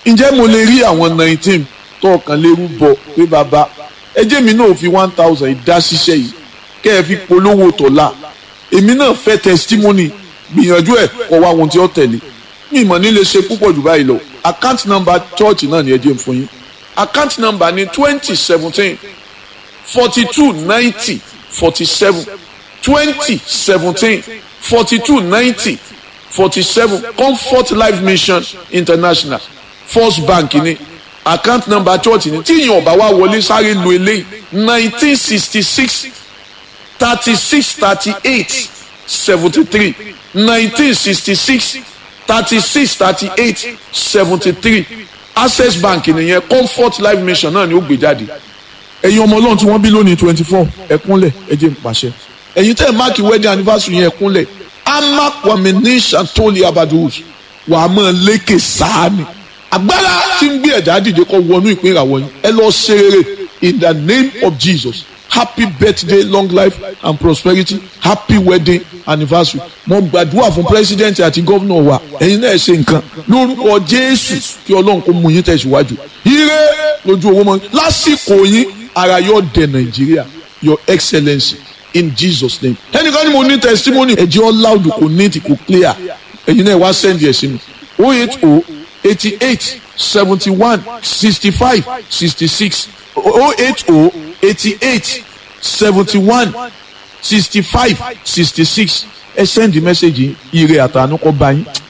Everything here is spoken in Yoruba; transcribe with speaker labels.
Speaker 1: ǹjẹ́ mo lè rí àwọn nineteen tó ọkàn lérú bọ̀ pé bàbá ẹjẹ́ mi náà fi one thousand ìdá ṣiṣẹ́ yìí kẹ́ ẹ fi polówó tọ̀la èmi náà fẹ́ testimony gbìyànjú ẹ̀ kọ́ wá ohun tí ó tẹ̀lé mi ìmọ̀ ní lè ṣe púpọ̀ jù báyìí lọ account number church náà ni ẹ jẹ́ n fún yín account number ní twenty seventeen forty two ninety forty seven twenty seventeen forty two ninety forty seven comfort life mission international first bank ní account number church ní tí ìyẹn ọba wa wọlé sáré lu eléyìí nineteen sixty six thirty six thirty eight seventy three nineteen sixty six thirty six thirty eight seventy three access bank nìyẹn comfort life mission náà ni ó gbé jáde ẹ̀yin ọmọ ọlọ́run tí wọ́n bí lónìí twenty four ẹ̀kúnlẹ̀ ẹ̀jẹ̀ ń pàṣẹ ẹ̀yin tẹ́ ẹ̀ máàkì wedding anniversary yẹn ẹ̀kúnlẹ̀ amakwamini santoli abadus wà á máa lékè sáàmì agbára tí ń gbé ẹ̀dá dìde kọ́ wọnú ìpín ìràwọ̀ yín ẹ lọ ṣe rere in the name of jesus happy birthday long life and prosperity happy wedding anniversary mo gbàdúrà fún president àti gómìnà wa ẹ̀yin náà ṣe nǹkan lórúkọ jésù kí ọlọ́run kó mú yín tẹ̀síwájú ire lójú owó mọ́ lásìkò yín ara yóò dé nàìjíríà your excellency in jesus name ẹnìkan ni mo ní testimony ẹ̀jẹ̀ all loud kò neat kò clear ẹ̀yin náà wá send ẹ̀ sí mi o eight o eighty eight seventy one sixty five sixty six o eight o eighty eight seventy one sixty five sixty six ẹ send the message ire àtànú kọ bá yín